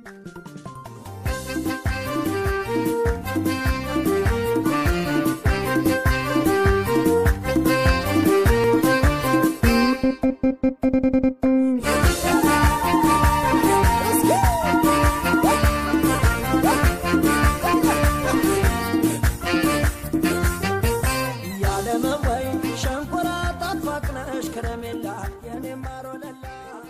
ያለመወይ ሸንኮራ ጣፋቅነሽ ከረሜላ የኔ ማሮለላ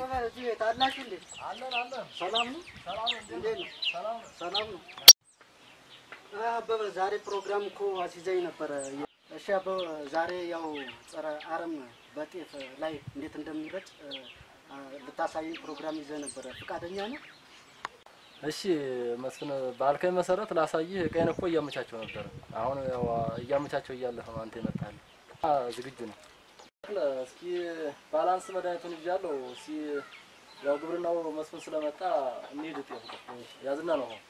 አበበ ዛሬ ፕሮግራም እኮ አስይዘኝ ነበረ። እሺ አበበ ዛሬ ያው ጸረ አረም በጤፍ ላይ እንዴት እንደሚረጭ እ፣ አ፣ ልታሳየኝ ፕሮግራም ይዘህ ነበረ። ፈቃደኛ ነው? እሺ መስፍን ባልከኝ መሰረት ላሳይህ ቀይን እኮ እያመቻቸው ነበር። አሁን ያው እያመቻቸው እያለህ ነው አንተ የመጣልህ። አ፣ ዝግጁ ነው። እስኪ ባላንስ መድኃኒቱን ይዣለሁ። እስኪ ያው ግብርናው መስፍን ስለመጣ እንሂድ። ጤፍ ያዝና ነው አሁን።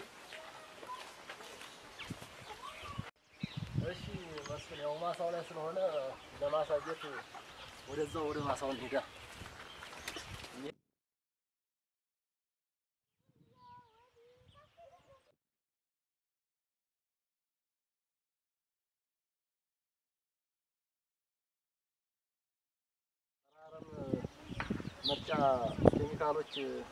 እሺ መስፍን ያው ማሳው ላይ ስለሆነ ለማሳየት ወደዛው ወደ ማሳው እንሂዳ። አረም መርጫ ኬሚካሎች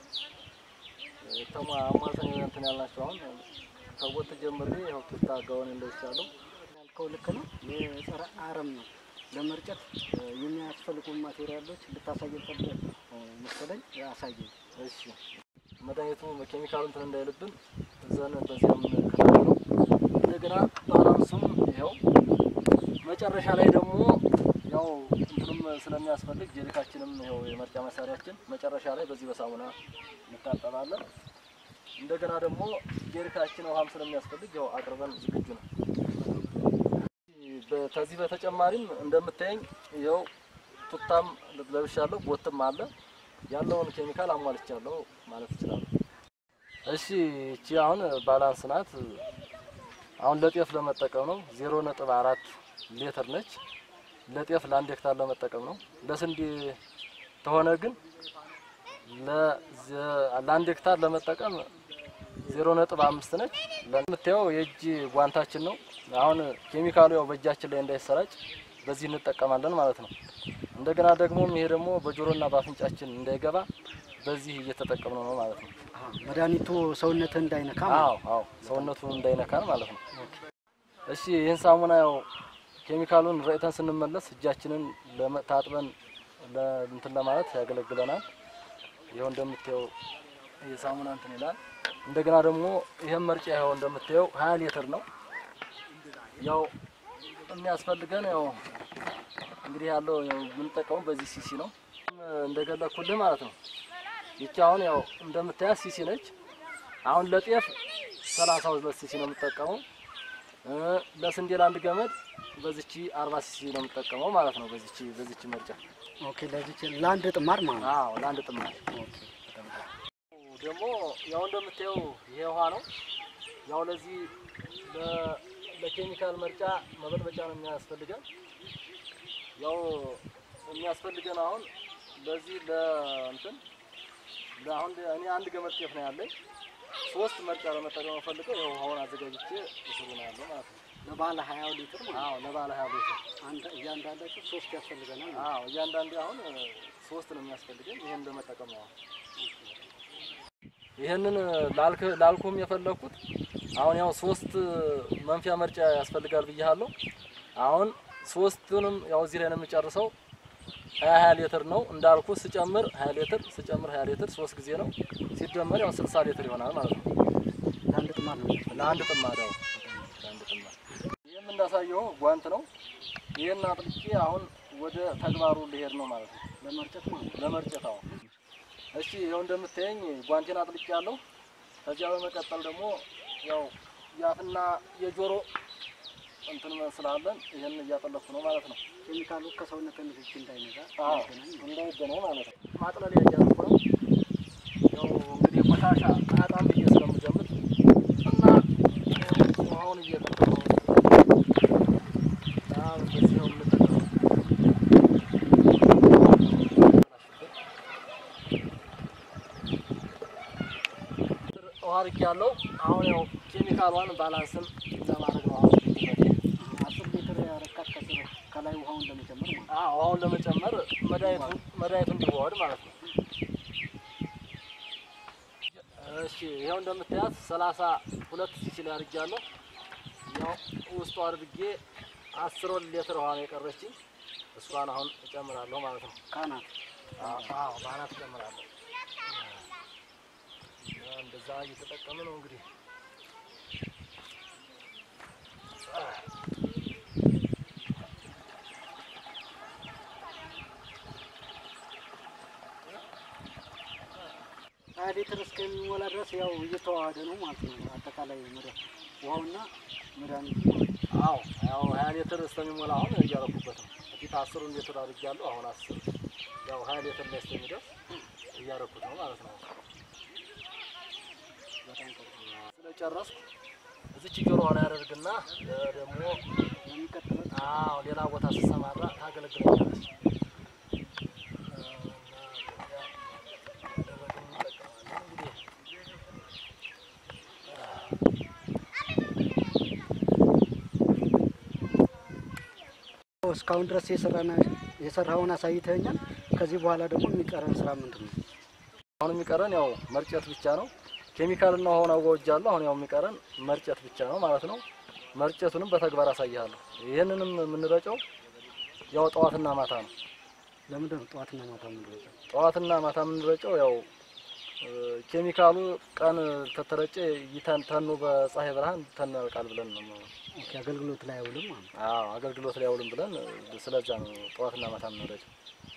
ተማ አሟልተን እንትን ያልናቸው አሁን ከቦት ጀምሬ ያው ቱታ ጋውን እንደቻለሁ ያልከው ልክ ነው። የጸረ አረም ነው ለመርጨት እ፣ የሚያስፈልጉ ማቴሪያሎች ልታሳየኝ ፈልገህ እ፣ መሰለኝ። አሳየኝ። እሺ መድኃኒቱ ኬሚካሉ እንትን እንዳይልብን እዘን በዚያም ከተለው እንደገና ባላንሱም ይኸው መጨረሻ ላይ ደግሞ ያው እንትንም ስለሚያስፈልግ ጀሪካችንም ይኸው የመርጫ መሳሪያችን መጨረሻ ላይ በዚህ በሳሙና እንታጠባለን። እንደገና ደግሞ ጀሪካችን ውሃም ስለሚያስፈልግ ያው አቅርበን ዝግጁ ነው። በ- ከዚህ በተጨማሪም እንደምታየኝ ይኸው ቱታም ለብሻለሁ፣ ቦትም አለ ያለውን ኬሚካል አሟልቻለሁ ማለት እችላለሁ። እሺ እቺ አሁን ባላንስ ናት። አሁን ለጤፍ ለመጠቀም ነው። ዜሮ ነጥብ አራት ሊትር ነች። ለጤፍ ለአንድ ሄክታር ለመጠቀም ነው። ለስንዴ ተሆነ ግን ለዘ- ለአንድ ሄክታር ለመጠቀም ዜሮ ነጥብ አምስት ነች። ለምታየው የእጅ ጓንታችን ነው። አሁን ኬሚካሉ ያው በእጃችን ላይ እንዳይሰራጭ በዚህ እንጠቀማለን ማለት ነው። እንደገና ደግሞ ይሄ ደግሞ በጆሮና በአፍንጫችን እንዳይገባ በዚህ እየተጠቀምነው ነው ማለት ነው። አሀ፣ መድኃኒቱ ሰውነትህ እንዳይነካ ማለት አዎ አዎ ሰውነቱን እንዳይነካን ማለት ነው። እሺ ይህን ሳሙና ያው ኬሚካሉን ረጭተን ስንመለስ እጃችንን ለመ- ታጥበን ለ- እንትን ለማለት ያገለግለናል። ይኸው እንደምታየው ይህ ሳሙና እንትን ይላል። እንደገና ደግሞ ይህም መርጫ ይኸው እንደምታየው ሀያ ሊትር ነው። ያው የሚያስፈልገን ያው እንግዲህ ያለው ያው የምንጠቀመው በዚህ ሲሲ ነው እንደገለኩልህ ማለት ነው። ይቺ አሁን ያው እንደምታያት ሲሲ ነች። አሁን ለጤፍ ሰላሳ ሁለት ሲሲ ነው የምጠቀመው። እ ለስንዴ ለአንድ ገመድ በዚቺ አርባ ሲሲ ነው የምጠቀመው ማለት ነው። በዚቺ በዚቺ መርጫ ኦኬ። ለዚች ለአንድ ጥማር ማለት ነው። አዎ ለአንድ ጥማር ደግሞ ያው እንደምታየው ይሄ ውሃ ነው። ያው ለዚህ ለ- ለኬሚካል መርጫ መበጥበጫ ነው የሚያስፈልገን። ያው የሚያስፈልገን አሁን ለዚህ ለእንትን ለአሁን እኔ አንድ ገመድ ጤፍ ነው ያለኝ። ሶስት መርጫ ለመጠቀም ፈልገው ይኸው ውሃውን አዘጋጅቼ እስሩ ነው ያለው ማለት ነው። ለባለ ሀያው ሊትር ማለት ነው። አዎ ለባለ ሀያ ሊትር አንድ እያንዳንዳቸው ሶስት ያስፈልገናል ማለት ነው። አዎ እያንዳንዱ አሁን እ፣ ሶስት ነው የሚያስፈልገን። ይሄን ለመጠቀም ነው። ይሄንን ላልክ ላልኩም የፈለኩት አሁን ያው ሶስት መንፊያ መርጫ ያስፈልጋል ብያለሁ። አሁን ሶስቱንም ያው እዚህ ላይ ነው የምጨርሰው። ሀያ ሀያ ሊትር ነው እንዳልኩ ስጨምር ሀያ ሊትር ስጨምር ሀያ ሊትር ሶስት ጊዜ ነው ሲደመር ያው ስልሳ ሊትር ይሆናል ማለት ነው። ለአንድ ጥማር ነው። ለአንድ ጥማድ ያው ለአንድ ጥማድ። ይህም እንዳሳየው ጓንት ነው። ይህን አጥልቄ አሁን ወደ ተግባሩ ልሄድ ነው ማለት ነው። ለመርጨት ማለት ነው። ለመርጨት አሁን እሺ፣ ይኸው እንደምታየኝ ጓንቴን አጥልቄ ያለሁ። ከዚያ በመቀጠል ደግሞ ያው የአፍና የጆሮ እንትን ስላለን ይህን እያጠለኩ ነው ማለት ነው። ኬሚካሉ ከሰውነት ንክኪ እንዳይነጋ አዎ እንዳይገናኝ ማለት ነው። እንዳይገናኝ ማለት ነው። ማጥለሊያ እያደረኩ ነው። ያው እንግዲህ ቆሻሻ አያጣም ብዬ ስለምገምት እና ያው ውሃውን እየጠቀሙ ነው። በጣም በዚህ ነው የምንጠቀመው። ውሃ አድርጌ ያለው አሁን ያው ኬሚካሏን ባላንስን ለማድረግ ነው። አሁን አስር ሊትር ያረካት ከስር ከላይ ውሃውን ለመጨመር ማለት ነው። አዎ ውሃውን ለመጨመር መድኃኒቱ መድኃኒቱ እንዲዋሃድ ማለት ነው። እሺ ይኸው እንደምታያት ሰላሳ ሁለት ሲሲል አድርጌያለሁ። ያው ውስጡ አድርጌ አስር ሊትር ውሃ ነው የቀረችኝ። እሷን አሁን እጨምራለሁ ማለት ነው። ካናት አዎ በአናት እጨምራለሁ። እንደዛ እየተጠቀምን ነው እንግዲህ ሀያ ሊትር እስከሚሞላ ድረስ ያው እየተዋሃደ ነው ማለት ነው። አጠቃላይ መድኃኒት ውሃውና መድኃኒቱ አዎ ያው ሀያ ሊትር እስከሚሞላ አሁን እያረኩበት ነው። በፊት አስሩን ሊትር አድርጌያለሁ። አሁን አስር ያው ሀያ ሊትር ላይ እስከሚደርስ እያረኩት ነው ማለት ነው። በጣም ጥሩ። ስለጨረስኩ እዚች ጆሮ ላይ ያደርግና ደግሞ ለሚቀጥለው አዎ ሌላ ቦታ ስሰማራ ታገለግለኛለች። እስካሁን ድረስ የሰራና የሰራውን አሳይተኛል። ከዚህ በኋላ ደግሞ የሚቀረን ስራ ምንድን ነው? አሁን የሚቀረን ያው መርጨት ብቻ ነው። ኬሚካልና ውሃውን አዋውጃለሁ። አሁን ያው የሚቀረን መርጨት ብቻ ነው ማለት ነው። መርጨቱንም በተግባር አሳይሃለሁ። ይህንንም የምንረጨው ያው ጠዋትና ማታ ነው። ለምንድን ነው ጠዋትና ማታ የምንረጨው? ጠዋትና ማታ የምንረጨው ያው እ፣ ኬሚካሉ ቀን ተተረጨ ይተን ተኑ በፀሐይ ብርሃን ተናልቃል ብለን ነው ኦኬ፣ አገልግሎት ላይ አይውልም ማለት ነው። አዎ አገልግሎት ላይ አውልም ብለን እ፣ ስለዛ ነው ጠዋትና ማታ የምንረጨው።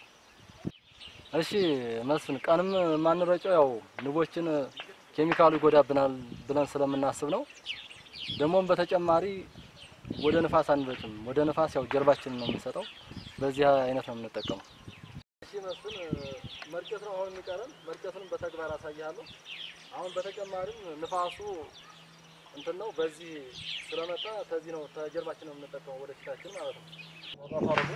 እሺ መስፍን፣ ቀንም የማንረጨው ያው ንቦችን ኬሚካሉ ይጎዳብናል ብለን ስለምናስብ ነው። ደግሞም በተጨማሪ ወደ ንፋስ አንረጭም። ወደ ንፋስ ያው ጀርባችንን ነው የምንሰጠው። በዚህ አይነት ነው የምንጠቀመው። እሺ መስፍን፣ መርጨት ነው አሁን የሚቀረን። መርጨቱንም በተግባር አሳያለሁ። አሁን በተጨማሪም ንፋሱ እንትን ነው በዚህ ስለመጣ ከዚህ ነው ተጀርባችን ነው የምንጠቀመው ወደ ፊታችን ማለት ነው። ወጣ አድርጎ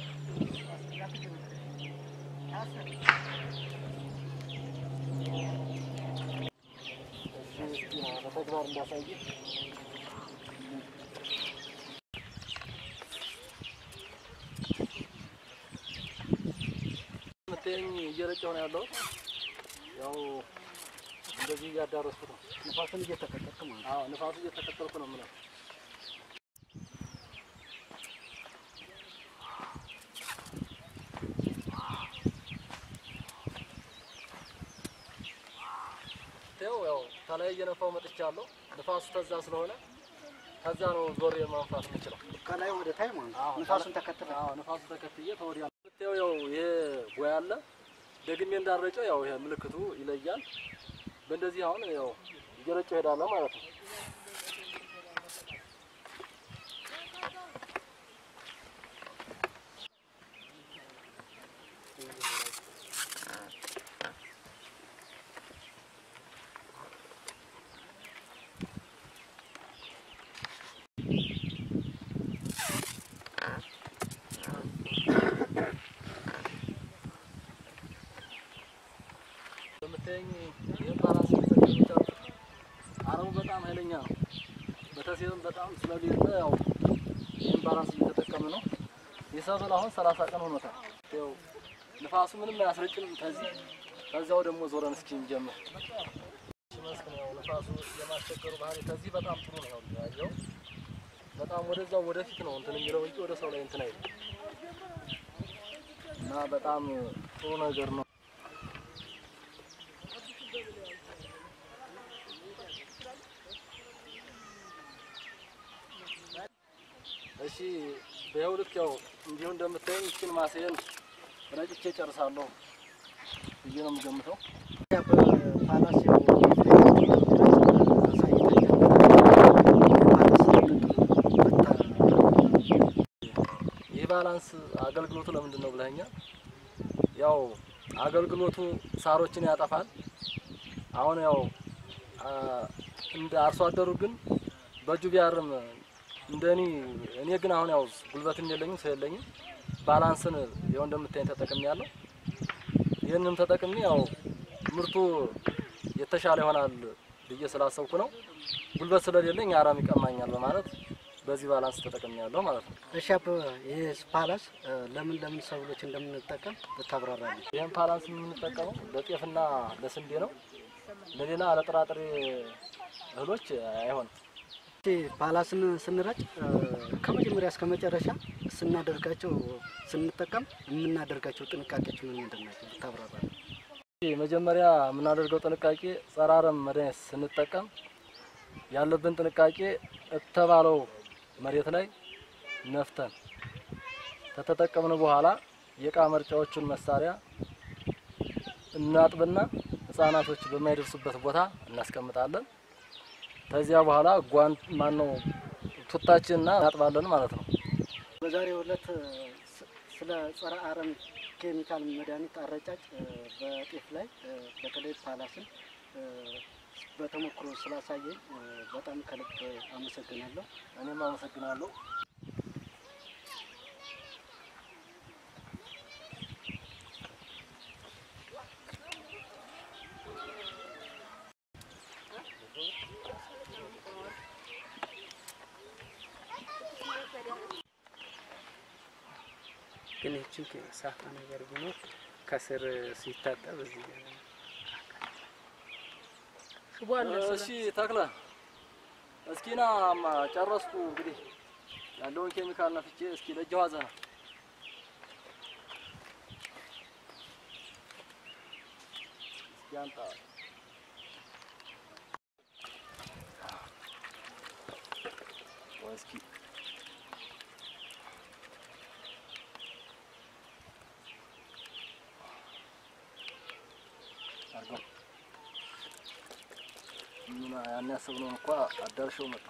እሺ፣ እስኪ በተግባር እንዳሳይ ምትኝ እየረጨሁ ነው ያለሁት። ያው እንደዚህ እያዳረስኩት ነው። ንፋስን እየተከተልክ ማለት ነው። አዎ ንፋሱ እየተከተልኩ ነው የምለው። ይኸው ያው ከላይ እየነፋው መጥቻለሁ። ንፋሱ ተዛ ስለሆነ ከዛ ነው ዞር የማንፋት የምችለው። ከላይ ወደ ታይ ማለት ነው። አዎ፣ ንፋሱን ተከትለ አዎ ንፋሱ ተከትዬ ተወዲያ የምታየው ያው ይሄ ቦያ አለ። ደግሜ እንዳረጨው ያው ይሄ ምልክቱ ይለያል። በእንደዚህ አሁን ያው እየረጨው ሄዳለሁ ማለት ነው። በምታየኝ የባላንስ ተጠቅቻለሁ። አረሙ በጣም ኃይለኛ ነው። በተሴብም በጣም ስለሌለ ያው ይህን ባላንስ እየተጠቀም ነው። የሰብል አሁን ሰላሳ ቀን ሆኖታል። ያው ንፋሱ ምንም አያስረጭም። ከዚህ ከዚያው ደግሞ ዞረን እስኪ እንጀምር። መስክን ያው ንፋሱ የማስቸገሩ ባህሪ ከዚህ በጣም ጥሩ ነው። ያው ያየው በጣም ወደዛው ወደፊት ነው እንትን የሚለው እንጂ ወደ ሰው ላይ እንትን አይልም እና በጣም ጥሩ ነገር ነው። እሺ በይኸው ልክ ያው እንዲሁ እንደምታየኝ ይችን ማስየን ረጭቼ ጨርሳለሁ ብዬ ነው የምገምተው። በፓላስ ይህ ባላንስ አገልግሎቱ ለምንድን ነው ብለኸኛል? ያው አገልግሎቱ ሳሮችን ያጠፋል። አሁን ያው አ፣ እንደ አርሶ አደሩ ግን በእጁ ቢያርም እንደኔ እኔ ግን አሁን ያው ጉልበትም የለኝም ሰው የለኝም። ባላንስን ያው እንደምታየኝ ተጠቅሜ ያለው ይህንም ተጠቅሜ ያው ምርቱ የተሻለ ይሆናል ብዬ ስላሰብኩ ነው። ጉልበት ስለሌለኝ አረም ይቀማኛል በማለት በዚህ ባላንስ ተጠቅሜ ያለው ማለት ነው። እሺ አበበ ይሄ ፓላስ እ፣ ለምን ለምን ሰብሎች እንደምንጠቀም ብታብራራለን። ይህን ባላንስ የምንጠቀመው ለጤፍና ለስንዴ ነው። ለሌላ ለጥራጥሬ እህሎች አይሆንም። እሺ ፓላስን ስንረጭ እ፣ ከመጀመሪያ እስከ መጨረሻ ስናደርጋቸው ስንጠቀም የምናደርጋቸው ጥንቃቄዎች ምን ምንድን ናቸው ብታብራራለን። መጀመሪያ የምናደርገው ጥንቃቄ ጸረ አረም መድኃኒት ስንጠቀም ያለብን ጥንቃቄ እተባለው መሬት ላይ ነፍተን ከተጠቀምን በኋላ የእቃ መርጫዎቹን መሳሪያ እናጥብና ህጻናቶች በማይደርሱበት ቦታ እናስቀምጣለን። ከዚያ በኋላ ጓንት ማነው ቱታችንና እናጥባለን ማለት ነው። በዛሬው ዕለት እ፣ ስ- ስለ ጸረ አረም ኬሚካል መድኃኒት አረጫጭ እ፣ በጤፍ ላይ እ፣ በተለይ ፓላስን እ፣ በተሞክሮ ስላሳየኝ እ፣ በጣም ከልብ አመሰግናለሁ። እኔም አመሰግናለሁ። ግን ይችን ሳፋ ነገር ቢኖር ከስር ሲታጠብ እዚህ ሽቦ አለ። እሺ ተክለ እስኪና ማ ጨረስኩ። እንግዲህ ያለውን ኬሚካል ነፍቼ እስኪ ለእጅ ዋዘ ነው እስኪ አንጣ ወይ እስኪ አርገው ምን ያን ያሰብነውን እንኳ አዳርሸው መጣ።